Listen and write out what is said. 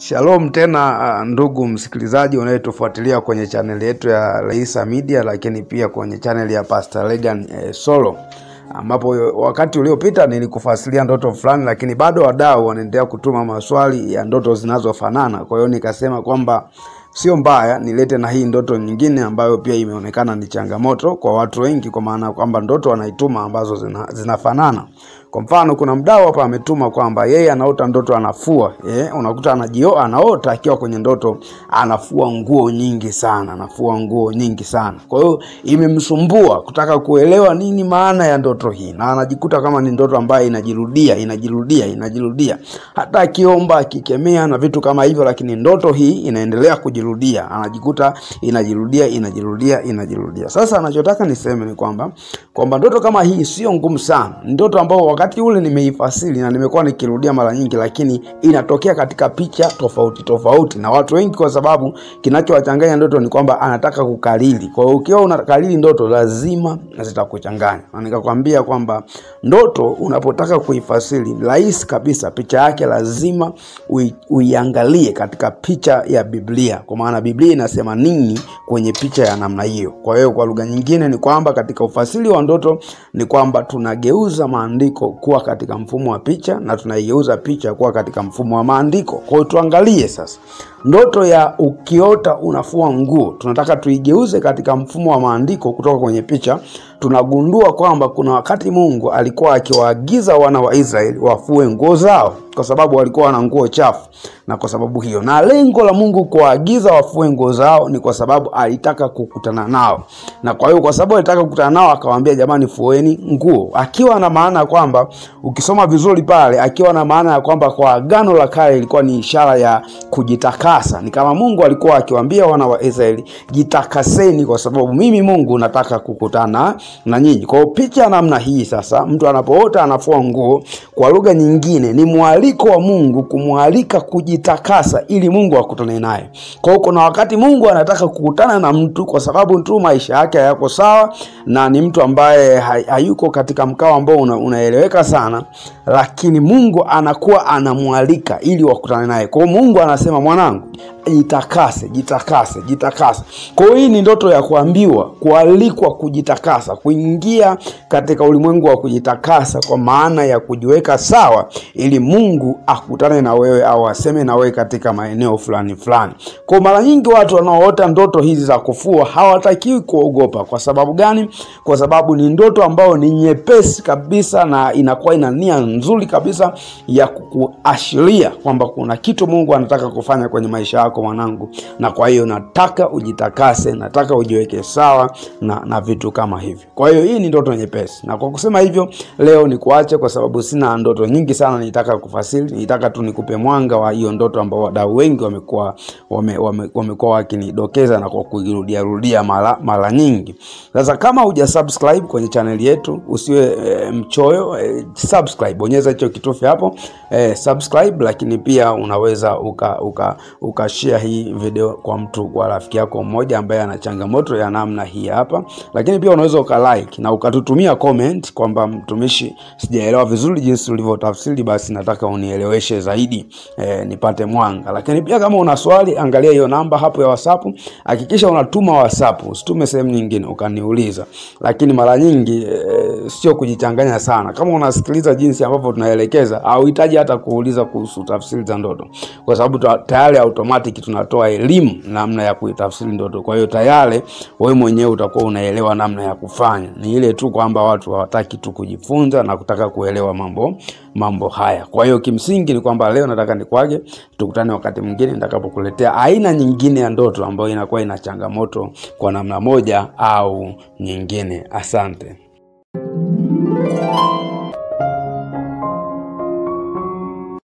Shalom tena uh, ndugu msikilizaji unayetufuatilia kwenye chaneli yetu ya Leisa Media, lakini pia kwenye chaneli ya Pastor Legan eh, Solo ambapo wakati uliopita nilikufasilia ndoto fulani, lakini bado wadau wanaendelea kutuma maswali ya ndoto zinazofanana. Kwa hiyo nikasema kwamba sio mbaya nilete na hii ndoto nyingine ambayo pia imeonekana ni changamoto kwa watu wengi, kwa maana kwamba ndoto wanaituma ambazo zina, zinafanana. Kwa mfano kuna mdau hapa ametuma kwamba yeye anaota ndoto anafua eh, unakuta anajio anaota akiwa kwenye ndoto anafua nguo nyingi sana, anafua nguo nyingi sana. Kwa hiyo imemsumbua kutaka kuelewa nini maana ya ndoto hii, na anajikuta kama ni ndoto ambayo inajirudia inajirudia inajirudia, hata akiomba akikemea na vitu kama hivyo, lakini ndoto hii inaendelea kujirudia, anajikuta inajirudia inajirudia inajirudia. Sasa anachotaka niseme ni kwamba kwamba ndoto kama hii sio ngumu sana, ni ndoto ambayo wakati ule nimeifasiri na nimekuwa nikirudia mara nyingi, lakini inatokea katika picha tofauti tofauti na watu wengi, kwa sababu kinachowachanganya ndoto ni kwamba anataka kukariri. Kwa hiyo ukiwa unakariri ndoto lazima zitakuchanganya, na nikakwambia kwamba ndoto unapotaka kuifasiri rahisi kabisa, picha yake lazima ui, uiangalie katika picha ya Biblia, kwa maana Biblia inasema nini kwenye picha ya namna hiyo. Kwa hiyo kwa lugha nyingine ni kwamba katika ufasiri wa ndoto ni kwamba tunageuza maandiko kuwa katika mfumo wa picha na tunaigeuza picha kuwa katika mfumo wa maandiko. Kwa hiyo tuangalie sasa ndoto ya ukiota unafua nguo, tunataka tuigeuze katika mfumo wa maandiko kutoka kwenye picha. Tunagundua kwamba kuna wakati Mungu alikuwa akiwaagiza wana wa Israeli wafue nguo zao kwa sababu walikuwa na nguo chafu, na kwa sababu hiyo, na lengo la Mungu kuwaagiza wafue nguo zao ni kwa sababu alitaka kukutana nao, na kwa hiyo, kwa sababu alitaka kukutana nao, akawaambia jamani, fueni nguo, akiwa na maana ya kwamba, ukisoma vizuri pale, akiwa na maana ya kwamba kwa agano la kale ilikuwa ni ishara ya kujitakasa. Ni kama Mungu alikuwa akiwaambia wana wa Israeli, jitakaseni, kwa sababu mimi Mungu nataka kukutana na nyinyi. Kwa hiyo picha namna hii sasa, mtu anapoota anafua nguo, kwa lugha nyingine ni mwaliko wa Mungu kumwalika kujitakasa ili Mungu akutane naye. Kwa hiyo kuna wakati Mungu anataka kukutana na mtu kwa sababu tu maisha yake hayako sawa na ni mtu ambaye hayuko katika mkao ambao una, unaeleweka sana, lakini Mungu anakuwa anamwalika ili wakutane naye. Kwa hiyo Mungu anasema mwanangu, jitakase jitakase jitakase. Kwa hiyo hii ni ndoto ya kuambiwa, kualikwa kujitakasa, kuingia katika ulimwengu wa kujitakasa, kwa maana ya kujiweka sawa, ili Mungu akutane na wewe au aseme na wewe katika maeneo fulani fulani. Kwa mara nyingi watu wanaoota ndoto hizi za kufua hawatakiwi kuogopa. Kwa sababu gani? Kwa sababu ni ndoto ambayo ni nyepesi kabisa na inakuwa ina nia nzuri kabisa ya kuashiria kwamba kuna kitu Mungu anataka kufanya kwenye maisha yako mwanangu, na kwa hiyo nataka ujitakase, nataka ujiweke sawa na, na vitu kama hivyo. Kwa hiyo hii ni ndoto nyepesi, na kwa kusema hivyo leo ni kuache, kwa sababu sina ndoto nyingi sana nitaka kufasiri. Nitaka tu nikupe mwanga wa hiyo ndoto ambao wadau wengi wamekuwa wame, wame, wamekuwa wakinidokeza na kwa kuirudia rudia mara mara nyingi. Sasa kama huja subscribe kwenye channel yetu usiwe e, mchoyo e, subscribe, bonyeza hicho kitufe hapo e, subscribe, lakini pia unaweza uka, uka, uka share hii video kwa mtu kwa rafiki yako mmoja ambaye ana changamoto ya namna hii hapa, lakini pia unaweza uka like na ukatutumia comment kwamba mtumishi, sijaelewa vizuri jinsi ulivyotafsiri, basi nataka unieleweshe zaidi e, nipate mwanga. Lakini pia kama una swali, angalia hiyo namba hapo ya WhatsApp, hakikisha unatuma WhatsApp, usitume sehemu nyingine ukaniuliza. Lakini mara nyingi e, sio kujichanganya sana. Kama unasikiliza jinsi ambavyo tunaelekeza, hauhitaji hata kuuliza kuhusu tafsiri za ndoto, kwa sababu tayari automatic tunatoa elimu namna ya kuitafsiri ndoto. Kwa hiyo tayari wewe mwenyewe utakuwa unaelewa namna ya kufanya. Ni ile tu kwamba watu hawataki tu kujifunza na kutaka kuelewa mambo mambo haya. Kwa hiyo kimsingi ni kwamba leo nataka nikwage, tukutane wakati mwingine nitakapokuletea aina nyingine ya ndoto ambayo inakuwa ina changamoto kwa namna moja au nyingine. Asante.